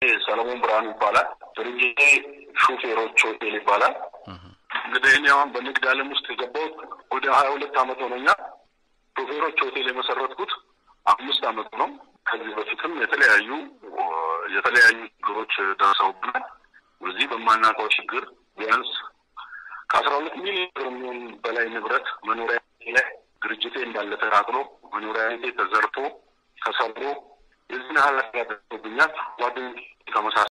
ሰለሞን ብርሃኑ ይባላል። ድርጅቴ ሹፌሮች ሆቴል ይባላል። እንግዲህ እኔ አሁን በንግድ ዓለም ውስጥ የገባሁት ወደ ሀያ ሁለት ዓመት ሆነኛል። ሾፌሮች ሆቴል የመሰረትኩት አምስት ዓመቱ ነው። ከዚህ በፊትም የተለያዩ የተለያዩ ችግሮች ደርሰውብናል። በዚህ በማናውቀው ችግር ቢያንስ ከአስራ ሁለት ሚሊዮን ብር የሚሆን በላይ ንብረት መኖሪያ ላይ ድርጅቴ እንዳለ ተቃጥሎ መኖሪያ ቤቴ ተዘርፎ ተሰብሮ የዚህን ኃላፊ ያደርጉብኛል ጓደኞች ከመሳሰ